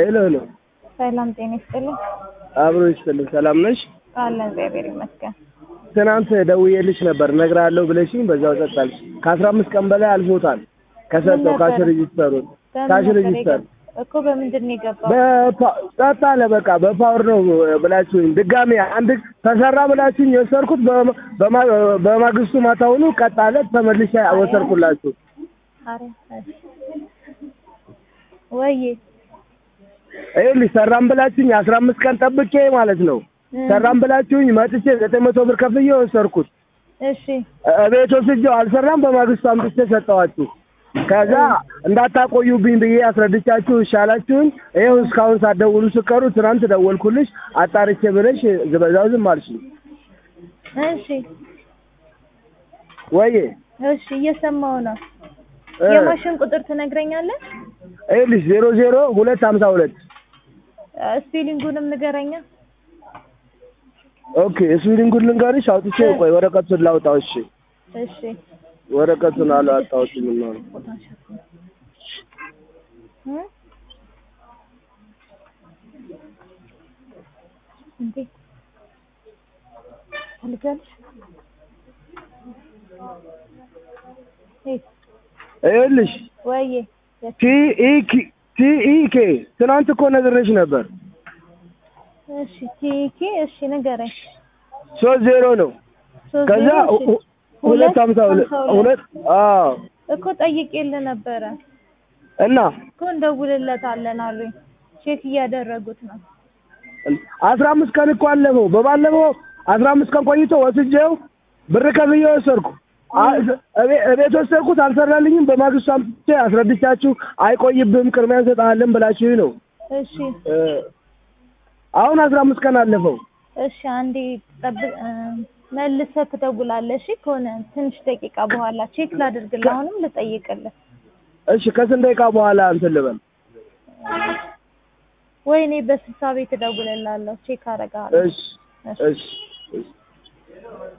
ሄሎ ሄሎ፣ ሰላም ጤና ይስጥልኝ። አብሮ ይስጥልኝ። ሰላም ነሽ? አለን እግዚአብሔር ይመስገን። ትናንት ደውዬልሽ ነበር እነግርሃለሁ ብለሽኝ በዛው ጸጥ አልሽ። ከአስራ አምስት ቀን በላይ አልፎታል ከሰጠው ምን ካሽ ነበረ? ሬጂስተሩን በምን ካሽ ነበር ሬጂስተር የገባ- እኮ በምንድን ነው የገባው? በፓ- ጸጥ አለ። በቃ በፓወር ነው ብላችሁኝ ድጋሜ አንድ ተሰራ ብላችሁኝ የወሰድኩት በማ- በማ- በማግስቱ ማታውኑ ቀጥ አለ። ተመልሼ ወሰድኩላችሁ። አረ እሺ። ወይዬ ይኸውልሽ ሰራም ብላችሁኝ አስራ አምስት ቀን ጠብቄ ማለት ነው እ፣ ሰራም ብላችሁኝ መጥቼ ዘጠኝ መቶ ብር ከፍዬ ወሰድኩት። እሺ ቤት ወስጄው አልሰራም። በማግስቱ አምጥቼ ሰጠኋችሁ። ከዛ እንዳታቆዩብኝ ብዬ አስረድቻችሁ ይሻላችሁኝ። ይኸው እስካሁን ሳትደውሉ ስቀሩ ትናንት ደወልኩልሽ አጣርቼ ብለሽ ዝበዛው ዝም አልሽኝ። እሺ ወይዬ እሺ እየሰማሁ ነው። እ፣ የማሽን ቁጥር ትነግረኛለህ? ይኸውልሽ ዜሮ ዜሮ ሁለት ሀምሳ ሁለት እ፣ ስፔሊንጉንም ንገረኛ። ኦኬ። ስዊሊንጉን ልንገርሽ አውጥቼ ቆይ ወረቀቱን ላውጣው። እሺ እሺ ወረቀቱን አላወጣሁትም ነው እ? እንዴ ትፈልጋለሽ? እ፣ ይኸውልሽ ወይዬ ቲኢኪ ቲኢኬ ትናንት እኮ ነግሬሽ ነበር። እሺ ቲኬ እሺ ንገረኝ። ሶስት ዜሮ ነው ሶስት ከዛ ዜሮ፣ እሺ። ሁ- ሁለት ሀምሳ ሁለት ሁለት አዎ እኮ ጠይቄልህ ነበረ እና እኮ እንደውልለታለን አሉኝ። ቼክ እያደረጉት ነው። አስራ አምስት ቀን እኮ አለፈው። በባለፈው አስራ አምስት ቀን ቆይቶ ወስጄው ብር ከፍዬ ወሰድኩ። አ- እቤ- እቤት ወሰድኩት አልሰራልኝም። በማግስቱ አምጥቼ አስረድቻችሁ አይቆይብህም ቅድሚያ እንሰጥሃለን ብላችሁኝ ነው። እሺ እ፣ አሁን አስራ አምስት ቀን አለፈው። እሺ አንዴ ጠብቅ፣ እ፣ መልሰህ ትደውላለህ። እሺ ከሆነ ትንሽ ደቂቃ በኋላ ቼክ ላድርግልህ። አሁንም ልጠይቅልህ። እሺ ከስንት ደቂቃ በኋላ እንትን ልበል? ወይኔ በስልሳ ቤት እደውልልሃለሁ። ቼክ አደርግሃለሁ። እሺ እሺ እሺ